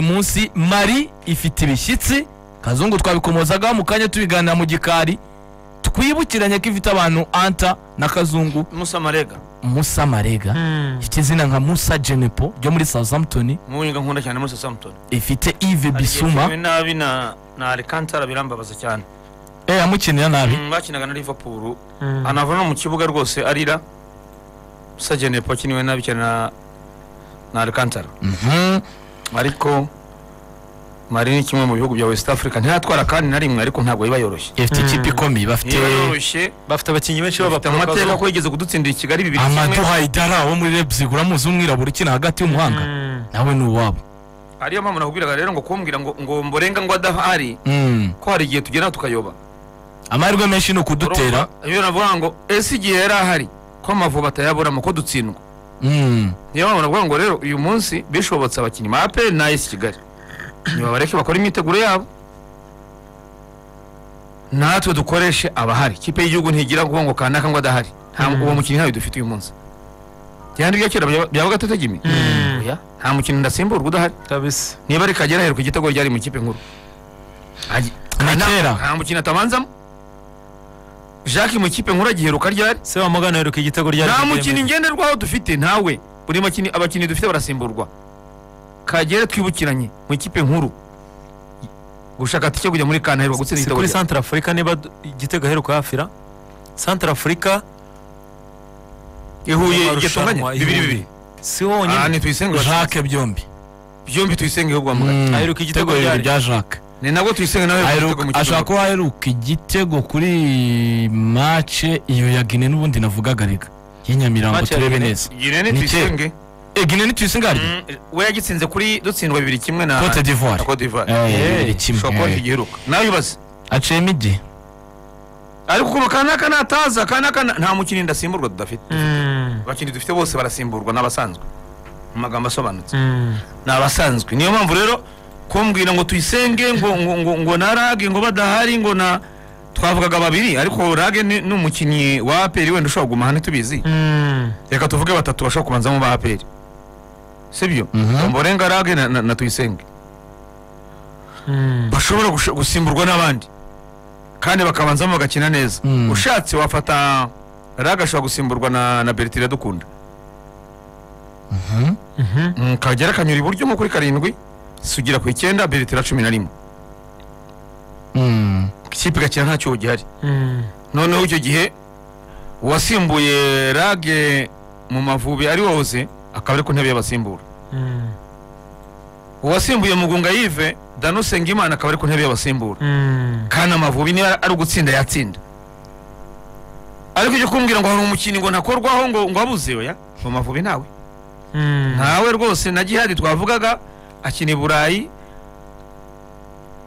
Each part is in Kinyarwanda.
munsi mari ifite ibishyitsi kazungu twabikomozagaho mu kanya tubiganira mu gikari twibukiranye ko ifite abantu anta na kazungu musa marega musa marega ifite izina nka musa jenepo ryo muri southampton muwinga nkunda cyane musa samutoni ifite ive bisuma nabi na na alikantara birambabaza cyane eh amukinira nabi Mm, bakinaga na liverpool anava no mu kibuga rwose arira musa jenepo akiniwe nabi cyane na na alikantara Mhm. ariko mari ni kimwe mu bihugu bya west africa ntiratwara kandi na rimwe ariko ntabwo biba yoroshye ifite ikipe ikomeye bafite niba yoroshye bafite abakinnyi benshi bafite amateka b'abaporokazi ko yigeze kudutsindira i kigali bibiri amadu kimwe haidara wo muri leipzig uramuzi w'umwirabura ukina hagati y'umuhanga nawe ni uwabo ariyo mpamvu nakubwiraga rero ngo kumbwira ngo ngo mborenga ngo adahari Mm. ko hari igihe tugera tukayoba amahirwe menshi ni ukudutera Urumva? iyo navuga ngo ese igihe yari ahari ko amavubi atayaburamo ko dutsindwa Mm. niyo mpamvu navuga ngo rero uyu munsi bishobotse abakinnyi ba aperi na esi kigali nibabareke bakora imyiteguro yabo natwe dukoreshe abahari ikipe y'igihugu ntigira kuvuga ngo kanaka ngo adahari nta uwo mukinnyi ntawe dufite uyu munsi byandi bya kera byaba- byaba gatotegimi Oya, nta mukinnyi ndasimburwa udahari kabisa niba ari kagera aheruka igitego ryari mu ikipe nkuru Agi- Na nta- kera. nta mukino atabanzamo jacques mu ikipe nkuru agiheruka ryari se wamugana aheruka igitego ryari nta mukinnyi ngenderwaho dufite ntawe buri makinnyi abakinnyi dufite barasimburwa kagere twibukiranye mu ikipe nkuru gushaka tike kujya muri kana aheruka gutsinda si igitego kuri ryari. santara afurika niba du- igitego aheruka hafira santara afurika i huye mu igetunganye marushanwa, i bibiri Huye. bibiri si honyine aha ni tuyisenge jacques byombi byombi tuyisenge ahubwo Mm. Aheruka Igitego igitego ryari? rya jacques ni nabwo tuyisenge nawe aheruka igitego Aheruka- mu ikipe ashobora nkuru. kuba aheruka igitego kuri mace iyo ya gine n'ubundi navugaga rega y'inyamirambo Match ya turebe Guinea. neza Gine ni Ni tuyisenge Eh, gine nituyisingari Mm, we yagitsinze kuri dutsindwa bibiri kimwe na cote d'ivoire na Cote d'Ivoire. Eh, Eh, bibiri kimwe, ushobora kuba eh. ntigiheruka nawe ubaze aciyemo igihe ariko kuva kanaka nataza kanaka na- nta mukinnyi ndasimburwa tudafite Mm. abakinnyi dufite bose barasimburwa n'abasanzwe mu magambo asobanutse Mm. ni abasanzwe niyo mpamvu rero kumbwira ngo tuyisenge ngo ngo ngo, ngo na rage ngo badahari ngo na twavugaga babiri ariko rage ni ni umukinnyi wa aperi wenda ushobora kuguma hano tubizi Mm. reka tuvuge batatu bashobora kubanzamo ba aperi sibyo mborenga rage na, na, na tuyisenge Mm. bashobora gush- gusimburwa n'abandi kandi bakabanzamo bagakina neza Mm. ushatse wafata raga ashobora gusimburwa na, na bertire dukunda Mhm. Mm, kagera akanyura iburyo nko kuri karindwi sugira ku icyenda bertire cumi na rimwe Mm. ikipe igakina nta cyuho gihari Mm. noneho icyo gihe uwasimbuye rage mu mavubi ari woze akaba ari ku ntebe y'abasimbura Mm. uwasimbuye mugunga yive danusenga imana akaba ari ku ntebe y'abasimbura Mm. kandi amavubi niba ari ugutsinda yatsinda ariko icyo kumbwira ngo hari umukinnyi ngo ntakorwaho ngo ngo abuze oya mu mavubi ntawe Mm. ntawe rwose na gihari twavugaga akina i burayi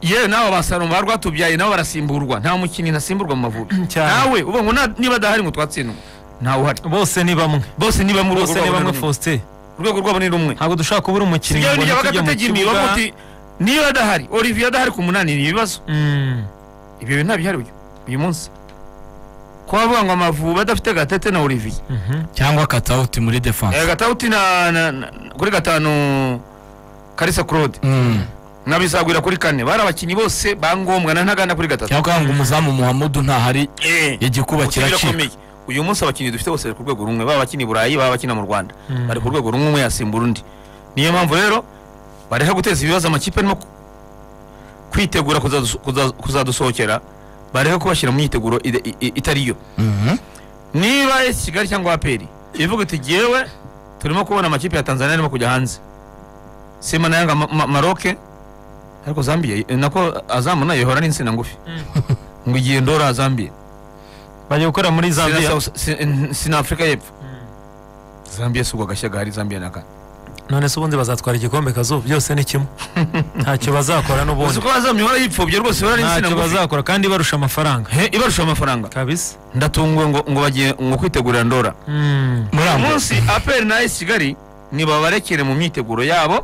yewe nawe abasaroma ba rwatubyaye nabo barasimburwa nta mukinnyi ntasimburwa mu mavubi Cyane. ntawe uvuga ngo na- niba adahari ngo twatsindwa ntawe uhari bose ni bamwe bose niba mu bose rwego ni rwabo ni bamwe rumwe. faustin urwego rwabo ni rumwe ntabwo dushobora kubura umukinnyi sibyo ngo bijya ntitujye mu bagategimi kibuga. bavuga uti niba adahari olivier adahari ku munani ni ibibazo Mm. ibyo bintu ntabihari uyu uyu munsi kuba bavuga ngo amavubi adafite gatete na olivier Mhm. cyangwa katawuti muri defense Eh, gatauti na, na, na kuri gatanu karisa claude Mm. nabisagwira kuri kane bari abakinnyi bose bangombwa na ntaganda kuri gatatu cyangwa kuvuga ngo umuzamu muhamudu ntahari Eh, igikuba ubukene kiracika birakomeye. uyu munsi abakinnyi dufite bose bari ku rwego rumwe baba abakinnyi i burayi baba abakina mu rwanda bari ku rwego rumwe umwe yasimbura undi niyo mpamvu rero bareka guteza ibibazo amakipe arimo ku- kwitegura kuzaduso- kuza- kuzadusohokera bareka kubashyira mu myiteguro ide- i- i- itari yo Mhm. niba esi kigali cyangwa aperi ivuga iti jyewe turimo kubona amakipe ya tanzania arimo kujya hanze sima nayanga maroke ariko zambia nako azamu nayo ihora n'insina ngufi ngo igihe ndora zambia bajya gukora muri zambia sina afurika y'epfo zambia si ubwo agashya gahari zambia naka none se ubundi bazatwara igikombe kazuba byose ni kimwe ntacyo bazakora uzi n'ubundi ko bazamye ihora yipfobye rwose ihora n'insina ntacyo ngufi bazakora kandi barusha amafaranga He, ibarusha amafaranga kabisa ndatunguwe ngo ngo bagiye ngo kwitegurira ndora Mm. muri uyu ambo munsi aperi na esi kigali nibabarekere mu myiteguro yabo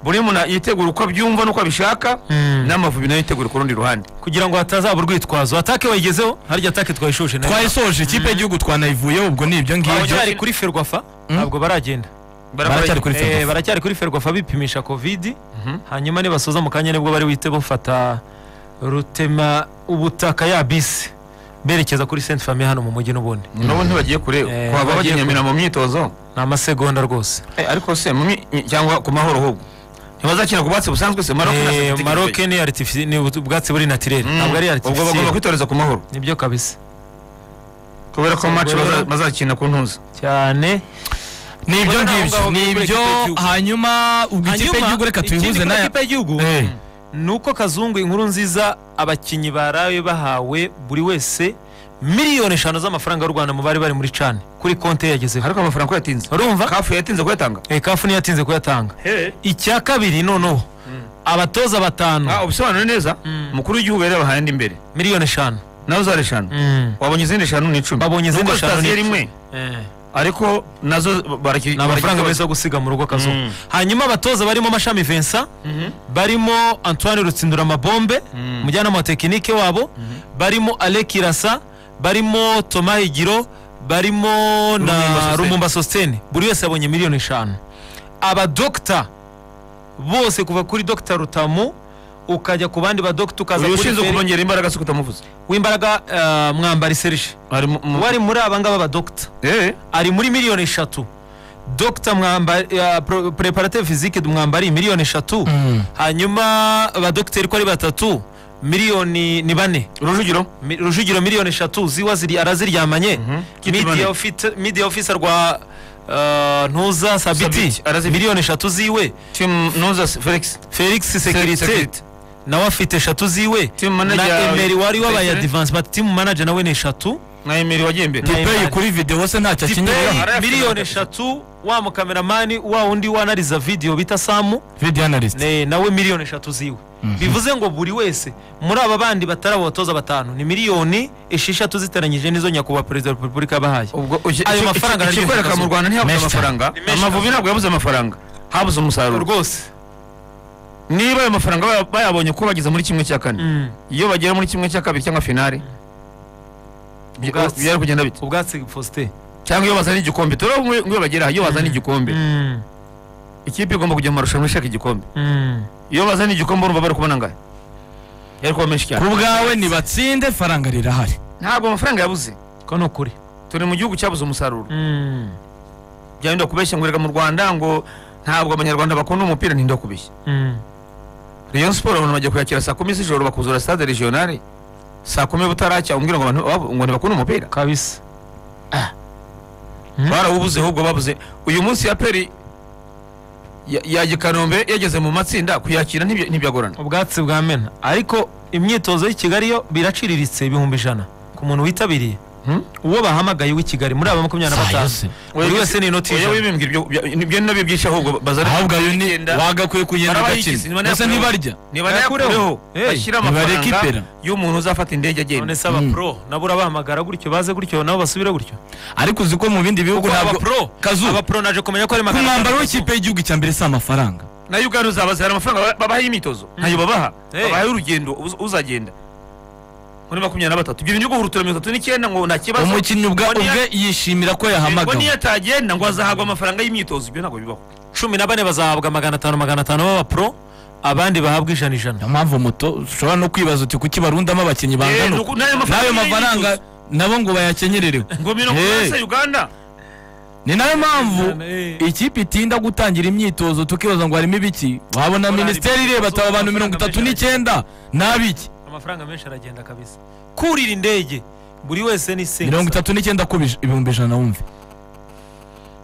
buri muntu yitegura uko abyumva n'uko abishaka Mm. n'amavubi nayo yitegura ku rundi ruhande kugira ngo hatazaba urwitwazo atake bayigezeho harya atake twayishuje nayo twayisoje ikipe y'igihugu twanayivuyeho ubwo ni ibyo ngibyo bari kuri ferwafa ntabwo baragenda baracyari kuri Eh, eh, baracyari kuri ferwafa bipimisha covid Mhm. hanyuma nibasoza mu kanya nibwo bari buhite bafata rutema ubutaka ya bisi berekeza kuri sainte famille hano mu mujyi n'ubundi nabo ntibagiye kure Eh, kwaba bagiye bagiye kure. nyamira mu myitozo ni amasegonda rwose Eh, ariko se mu mi- cyangwa ku mahoro ahubwo ntibazakina ku bwatsi busanzwe se Maroc na Eh, Senegal. maroke ni artifici- ni ubut- ubwatsi buri naturel Mm, ntabwo ari ubwo bagomba artificiel kwitoreza ku mahoro nibyo kabisa kubera ko match Ubwo baza- rero- bazakina ku ntuza cyane ni ibyo Ubona naho ngibyo ngaho ni buri ibyo kipe y'igihugu. hanyuma ubwo ikipe y'igihugu reka tuyihuje nayo y'igihugu ni uko kazungu inkuru nziza abakinnyi baraye bahawe buri wese miliyoni eshanu z'amafaranga y'u rwanda mu bari bari muri cani kuri konti ye yagezeho ariko amafaranga ko yatinze urumva kafu yatinze kuyatanga Eh, kafu ntiyatinze kuyatanga icya kabiri noneho abatoza Ah, batanu ubisobanure neza Mm. umukuru w'igihugu yari yabahaye indi imbere miliyoni eshanu nawe uzari eshanu Mm. wabonye izindi eshanu ni icumi Babonye izindi Nubwo eshanu ni sitasiyo icumi. rimwe Eh, ariko nazo baraki ni amafaranga meza yo gusiga mu rugo kazungu Mm. hanyuma abatoza barimo mashami Vincent barimo antoine rutsindura amabombe Mm. umujyanama wa tekinike wabo barimo alec irasa barimo toma higiro barimo Rumumba na Sosthene. rumumba sositene buri wese yabonye miliyoni eshanu abadogita bose kuva kuri dogita rutamu ukajya ku bandi badogita ukaza uyu kuri ushinzwe Feri- kumwongerera imbaraga si kutamuvuza w'imbaraga eh, mwambari serge ari mu- mu- wari muri aba ngaba badogita Eh, ari muri miliyoni eshatu dogita preparative physique mwambari miliyoni eshatu Mm. hanyuma abadogiteri ko ari batatu miliyoni ni bane rujugiro Mi- rujugiro miliyoni eshatu ziwa ziri araziryamanye Kiti bane. Media ofit- media officer rwa uh, ntuza sabiti Sabiti, arazifite. miliyoni eshatu ziwe timu ntuza felix felix sekirite Security. nawe afite eshatu ziwe Team manager na ya- emeri wari wabaye Bayisire. advancement team manager nawe ni eshatu na emeri wagiye imbere Na- dipeyi kuri videwo se ntacyo Dipeyi, akenyera arayafite miliyoni kabisa. eshatu wa mukameramani wa undi wanariza video bita samu video analyst ne- nawe miliyoni eshatu ziwe bivuze ngo buri wese muri aba bandi batari abatoza batanu ni miliyoni esheshatu ziteranyije n'izo nyakubahwa perezida wa repubulika yabahaye ubwo Ayo mafaranga araryohera kikwereka mu akazu. rwanda ntihabuze Menshi cyane. amafaranga Ni menshi amavubi cyane. ntabwo yabuze amafaranga habuze umusaruro rwose niba ayo mafaranga baya- bayabonye ko bageze muri kimwe cya kane Mm. iyo bagera muri kimwe cya kabiri cyangwa finale by- Ubwatsi. byari kugenda bite ubwatsi faustin cyangwa iyo bazana igikombe turabona ngo iyo bagera aha, iyo bazana igikombe Mm. ikipe igomba kujya mu marushanwa ishaka igikombe Mm. iyo bazana igikombe urumva bari kubona angahe yari kuba menshi ku cyane bwawe nibatsinde faranga rirahari ntabwo amafaranga yabuze ko ni ukuri turi mu gihugu cyabuze umusaruro Mm. byarinda kubeshya ngo reka mu rwanda ngo ntabwo abanyarwanda bakunda umupira ntinda kubeshya Mm. rayon siporo abantu bajya kuyakira saa kumi z'ijoro bakuzura stade regionale saa kumi butaracya umbwira ngo abantu bab- ngo ntibakunda umupira kabisa Mm. barawubuze ahubwo babuze uyu munsi ya peri ya- ya gikanombe yageze mu matsinda kuyakira ntibya- ntibyagorana ubwatsi bwa mena ariko imyitozo y'i kigali yo biraciriritse ibihumbi ijana ku muntu witabiriye Hmm? uwo bahamagaye w'i kigali muri aba makumyabiri na batanu Sayose. buri wese ni inoti Oya ijana wibimbwira ibyo bya- ibyo nabyo byishe ahubwo bazana ahubwo ayo ni Icyenda. wagakwiye kugenda Barabayigize, ugakina nibanayakureho. mbese ntibarya Bayakureho. nibanayakureho Hey, bashyire nibareke ipera. amafaranga y'umuntu uzafata indege none agenda se aba Mm. pro nabo urabahamagara gutyo baze gutyo nabo basubire gutyo ariko uzi ko mu bindi bihugu kuko aba ntabwo pro kazu aba pro naje kumenya ko ari ku magana mwambaro atanu. w'ikipe y'igihugu cya mbere si amafaranga nayo ugana uzabazanira amafaranga ba- babaha y'imyitozo ntayo babaha Hey. babaha y'urugendo uz- uzagenda muri makumyabiri na batatu ibyo bintu byo guhurutura mirongo itatu n'icyenda ngo nta kibazo umukinnyi ubwa ngo niyo- ubwe yishimira ko ngo niyo yahamagawe atagenda ngo azahabwa amafaranga y'imyitozo ibyo ntabwo bibaho cumi na bane bazahabwa magana atanu magana atanu b'aba pro abandi bahabwa ijana ijana niyo mpamvu moto ushobora no kwibaza uti kuki barundamo abakinnyi Eh, bangana nuko- uku? n'ayo n'ayo mafaranga y'imyitozo. nabo ngo bayakenyererewe ngo mirongo Eh, inani se uganda ni nayo mpamvu Eh. ikipe itinda gutangira imyitozo tukibaza ngo harimo ibiki wabona Korali minisiteri ireba ataba abantu mirongo itatu n'icyenda n'abiki amafaranga menshi aragenda kabisa kurira indege buri wese ni singisa mirongo itatu n'icyenda ku bij- ibihumbi ijana wumve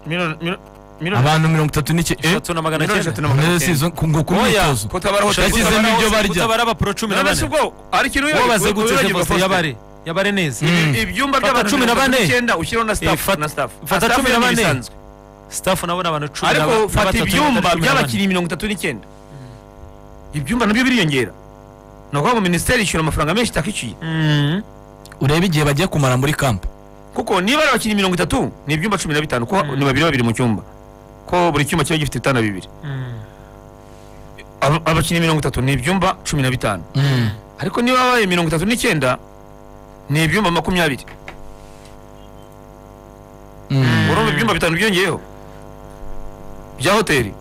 Miliyoni- mil- miliyoni- abantu mirongo itatu n'icyenda eshatu na magana miliyoni cyenda eshatu na magana cyenda ngo ku Oya. myitozo kutabara hotel Yashyizemo kutabara ibyo hotel. barya. utabara aba pro cumi na None se bane ubwo ari ikintu uwo wibagiwe- bazegutse wibagiwe foste Faustin. yabare yabare neza Mm. ibyumba Fata by'abantu cumi na bane. icyenda ushyiraho na Eh, staff fata- na staff fata Na staff cumi na yonyine bane. isanzwe. staff nabo ni abantu cumi na ba- ariko na fata batatu, ibyumba batari cumi na bane. by'abakinnyi mirongo itatu n'icyenda ibyumba nabyo biriyongera ni ukuvuga ngo minisiteri ishyura amafaranga menshi itakishyuye Mm. urebe igihe bagiye kumara muri kampu kuko niba ari abakinnyi mirongo itatu ni ibyumba cumi na bitanu ko Mm. ni babiri babiri mu cyumba ko buri cyumba kiba gifite ibitanda bibiri Mm. Aba- abakinnyi mirongo itatu ni ibyumba cumi na bitanu ariko niba babaye mirongo itatu n'icyenda ni ibyumba makumyabiri Mm. urumva ibyumba bitanu byongeyeho bya hoteli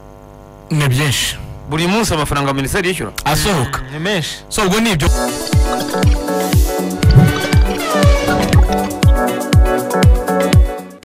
ni byinshi buri munsi amafaranga minisiteri yishyura asohoka ni menshi so ubwo ni ibyo